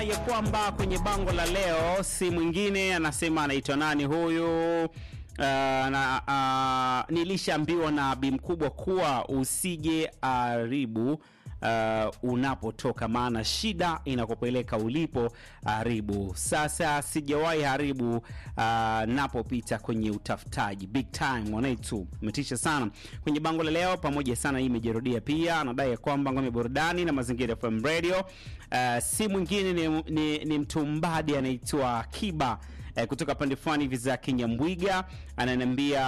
anadai ya kwamba kwenye bango la leo si mwingine, anasema anaitwa nani huyu? Uh, na, uh, nilishaambiwa na bi mkubwa kuwa usije haribu uh, unapotoka, maana shida inakupeleka ulipo haribu. Sasa sijawahi haribu uh, napopita kwenye utafutaji big time mwanaitu, umetisha sana kwenye bango la leo pamoja sana. Hii imejirudia pia, anadai ya kwamba ngome burudani na mazingira FM radio uh, si mwingine ni, ni, ni mtumbadi anaitwa Kiba eh, kutoka pande fulani hivi za Kinyambwiga ananiambia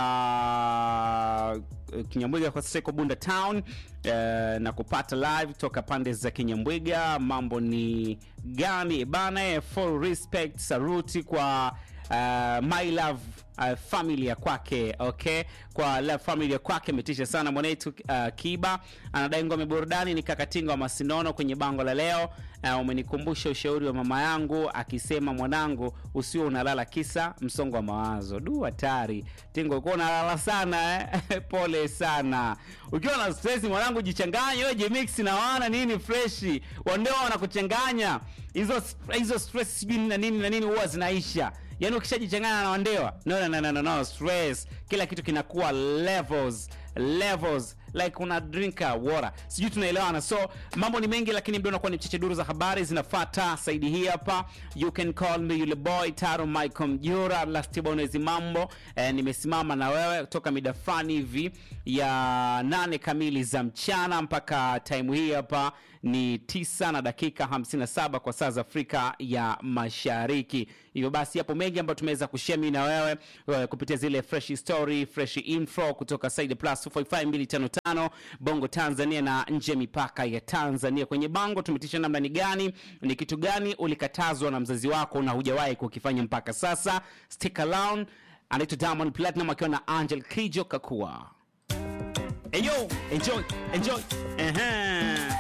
uh, Kinyambwiga kwa sasa iko Bunda Town eh, na kupata live toka pande za Kinyambwiga. Mambo ni gani bana? eh, Full respect, saruti kwa uh, my love uh, family ya kwake okay, kwa love family ya kwake imetisha sana mwanetu. Uh, Kiba anadai ngome burudani ni kakatinga wa Masinono kwenye bango la leo. Uh, umenikumbusha ushauri wa mama yangu akisema, mwanangu, usio unalala kisa msongo wa mawazo. Du, hatari tingo, ukiwa unalala sana eh? pole sana. Ukiwa na stress mwanangu, jichanganye wewe, jimix na wana nini freshi, wandeo wanakuchanganya hizo hizo stress sijui na nini na nini, huwa zinaisha Yaani ukishajichanganya na wandewa no, no, no, no, no, stress, kila kitu kinakuwa levels levels like una drinka water, sijui tunaelewana. So mambo ni mengi, lakini ndio unakuwa ni mcheche. Duru za habari zinafata saidi hii hapa. You can call me yule boy Taro Michael Mjura lastibonezi mambo eh, nimesimama na wewe toka mida fulani hivi ya nane kamili za mchana mpaka time hii hapa ni tisa na dakika 57 kwa saa za Afrika ya Mashariki. Hivyo basi yapo mengi ambayo tumeweza kushare mimi na wewe uh, kupitia zile fresh story, fresh info kutoka Side Plus 255255 Bongo Tanzania na nje ya mipaka ya Tanzania. Kwenye bango tumetisha namna ni gani, ni kitu gani ulikatazwa na mzazi wako na hujawahi kukifanya mpaka sasa. Stick around. Anaitwa Diamond Platinum akiwa na Angel Kijo Kakua. Hey yo, enjoy, enjoy. Uh-huh.